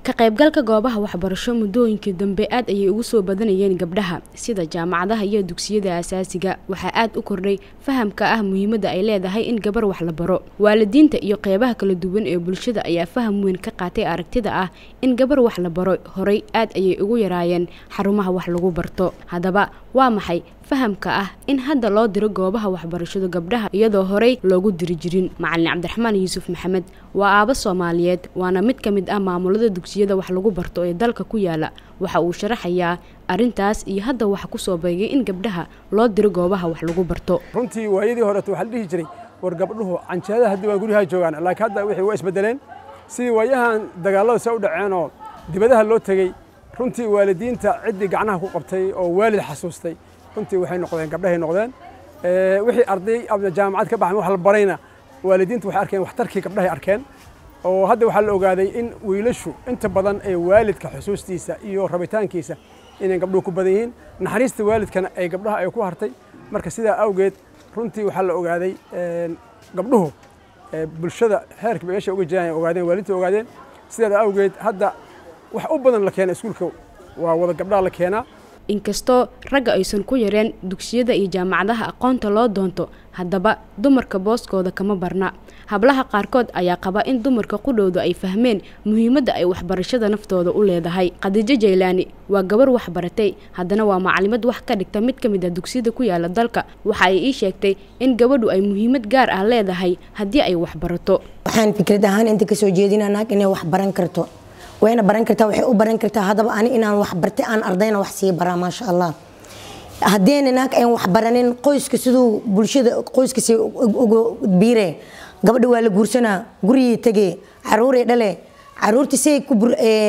ka qaybgalka goobaha waxbarasho muddooyinkii dambe aad ayay ugu soo badanayeen gabdhaha sida jaamacadaha iyo dugsiyada asaasiga waxaa aad u kordhay fahamka ah muhiimadda ay leedahay in gabar wax la baro waalidiinta iyo qeybaha kala duwan ee bulshada ayaa faham weyn ka qaatay aragtida ah in gabar wax la baro horay aad ayay ugu yaraayeen xarumaha wax lagu barto haddaba waa maxay fahamka ah in hadda loo diro goobaha waxbarashada gabdhaha iyadoo horey loogu diri jirin macalin cabdiraxmaan yuusuf maxamed waa aabo soomaaliyeed waana mid ka mid ah maamulada dugsiyada wax lagu barto ee dalka ku yaala waxa uu sharaxayaa arrintaas iyo hadda waxa ku soo beegay in gabdhaha loo diro goobaha wax lagu barto runtii waayadii horeeto waxaa la dhihi jiray war gabdhuhu canjeelada haddii waa guryaha joogaan laakiin hadda wixii waa isbedeleen sidii waayahan dagaallada se u dhaceenoo dibadaha loo tegey runtii waalidiinta ciddii gacnaha ku qabtay oo waalid xasuustay runtii waxay noqdeen gabdhahay noqdeen wixii arday ama jaamacad ka baxan wax la barayna waalidiintu waxay arkeen waxtarkii gabdhahay arkeen oo hadda waxaa la ogaaday in wiilashu inta badan ee waalidka xusuustiisa iyo rabitaankiisa inay gabdhuhu ku badan yihiin naxariista waalidkana ay gabdhaha ay ku hartay marka sidaa awgeed runtii waxaa la ogaaday gabdhuhu bulshada heerka meesha uga jiraan ay ogaadeen waalidta ogaadeen sidaa awgeed hadda wax u badan la keena iskuulka waa wada gabdhaha la keenaa inkastoo ragga aysan ku yareen dugsiyada iyo jaamacadaha aqoonta loo doonto haddaba dumarka booskooda kama barna hablaha qaarkood ayaa qaba in dumarka qudhowda ay fahmeen muhiimadda ay waxbarashada naftooda u leedahay khadiijo jaylaani waa gabar waxbaratay haddana waa macalimad wax ka dhigta mid ka mid ah dugsiyada ku yaala dalka waxa ay ii sheegtay in gabadhu ay muhiimad gaar ah leedahay haddii ay waxbarato waxaan fikrad ahaan inta kasoo jeedina naag inay wax baran karto wayna baran kartaa waxay u baran kartaa haddaba ani inaan wax bartay aan ardayna wax sii baraa maasha allah haddeyna naag aan wax baranin qoyska siduu bulshada qoyskasi uga biire gabadha waa la guursanaa gurigii tegee caruuray dhale caruurta say ku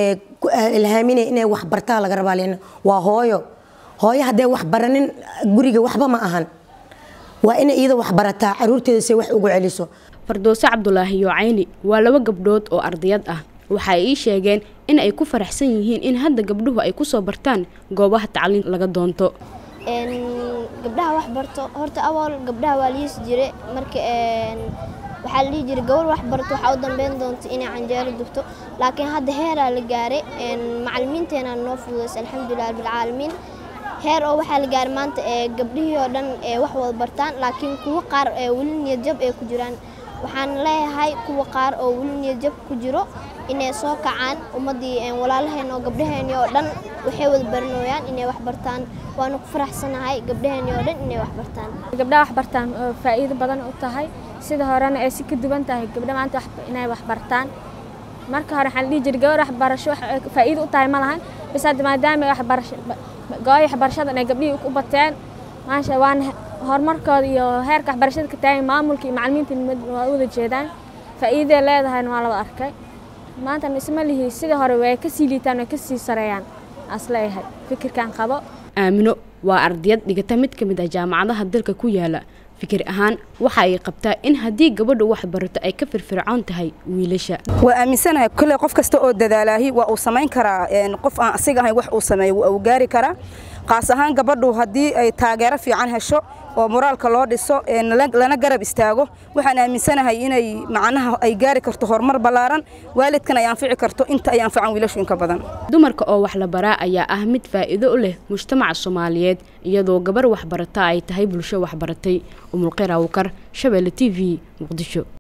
ilhaamine inay wax bartaa laga rabaa len waa hooyo hooyo haddee wax baranin guriga waxba ma ahan waa inay iyada wax barataa caruurteeda say wax ugu celiso fardowse cabdulaahi yoocayni waa laba gabdhood oo ardayad ah waxay ii sheegeen in ay ku faraxsan yihiin in hadda gabdhuhu ay kusoo bartaan goobaha tacliin laga doonto gabdhaha wax barto horta awal gabdhaha waa liisi jire marka waxaa la dhihi jiray gabar wax barto waxaa u dambeyn doonta inay canjeelo dubto laakiin hadda heeraa la gaaray macalimiinteena noo fududaysa alxamdulilah rabbilcaalamiin heer oo waxaa la gaaray maanta gabdhihii oo dhan wax wada bartaan laakiin kuwo qaar weli niyadjab ay ku jiraan waxaan leeyahay kuwa qaar oo weli niyadjab ku jiro inay soo kacaan ummaddii walaalaheen oo gabdhaheenii oo dhan waxay wada baranooyaan inay wax bartaan waanu ku faraxsanahay gabdhaheenii oo dhan inay wax bartaan gabdhaha wax bartaan oo faa'iido badan u tahay sida horena ay si ka duwan tahay gabdha maanta inay wax bartaan marka hore waxaan dhihi jiray gabar waxbarasho faa'iido u tahay ma lahan bis hadda maadaama waxbarasho gooy waxbarashada inay gabdhihii u bateen maasha waana horumarkooda iyo heerka waxbarashada ka taagan maamulka iyo macalimiinta waa u wada jeedaan faa'iidaday leedahayna waa laba arkay maanta isma lihi sida hore way ka sii liitaan way ka sii sareeyaan asleeyahay fikirkan qabo aamino waa ardayad dhigata mid ka mid ah jaamacadaha dalka ku yaala fikir ahaan waxa ay qabtaa in haddii gabadhu wax barato ay ka firfircoon tahay wiilasha waa aaminsanahay kolley qof kasta oo dadaalaahi waa uu samayn karaa qof aan asiga ahayn wax uu sameeyo waa uu gaari karaa qaas ahaan gabadhu haddii ay taageero fiican hesho oo moraalka loo dhiso lana garab istaago waxaan aaminsanahay inay macnaha ay gaari karto horumar ballaaran waalidkan ay anfici karto inta ay anfacan wiilashu inka badan dumarka oo wax la baraa ayaa ah mid faa'iido u leh mujtamaca soomaaliyeed iyadoo gabar waxbarata ay tahay bulsho waxbaratay umulqira awkar shabeelle t v muqdisho